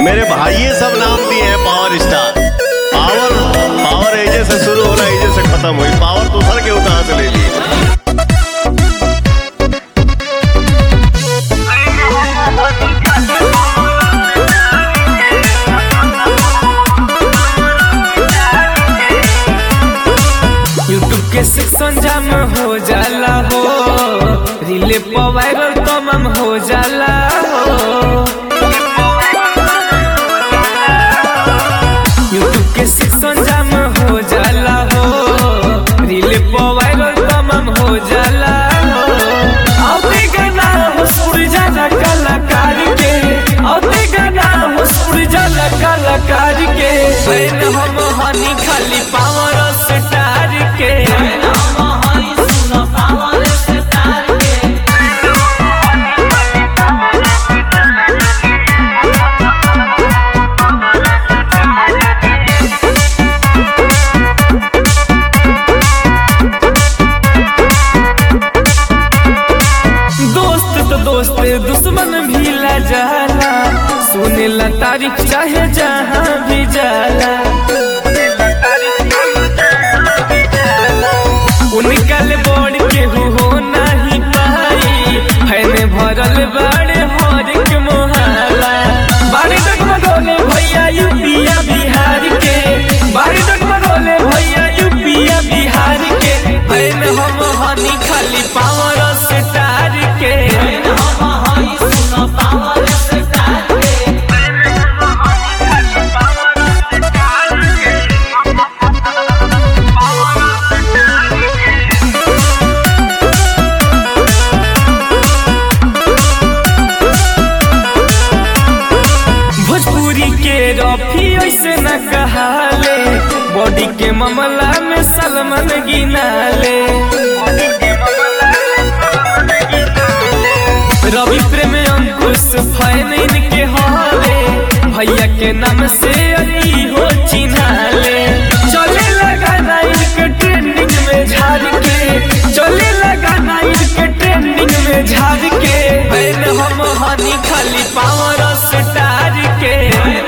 मेरे भाइये सब नाम दिए हैं पावर स्टार पावर पावर एजे से शुरू हो रहा है एजे से खत्म हुई पावर दूसर के कहाँ से ले ली यूट्यूब के सेक्शन जाम हो जाला हो रीले पर वायरल तमाम हो जाला हो यूट्यूब के सेक्शन जाम हो जाला हो रीले पर वायरल तमाम हो जाला हो औते गाना हो सुर जाला कलाकार के औते गाना हो सुर जाला कलाकार के बैन हम हनी खाली पावर स्टार के दोस्त तो दोस्त दुश्मन भी ला जाला सुने ला तारीफ चाहे जहाँ भी जाला उनका ले बोर्ड के हो नहीं पाई फैने भरल बाड़े हर के मोहाला बाड़ी डगमगोले भैया यूपिया बिहार के बाड़ी डगमगोले भैया यूपिया बिहार के फैन हम हनी खाली पावर स्टार के भोजपुरी के रफी ऐसे न कहाले बॉडी के मामला में सलमान गिनाले रवि प्रेम अंकुश फैन इनके हवे भैया के नाम से अली हो चिन्हाले चले लगा ना इनके ट्रेंडिंग में झाड़ के चले लगा ना इनके ट्रेंडिंग में झाड़ के फैन हम हनी खाली पावर स्टार के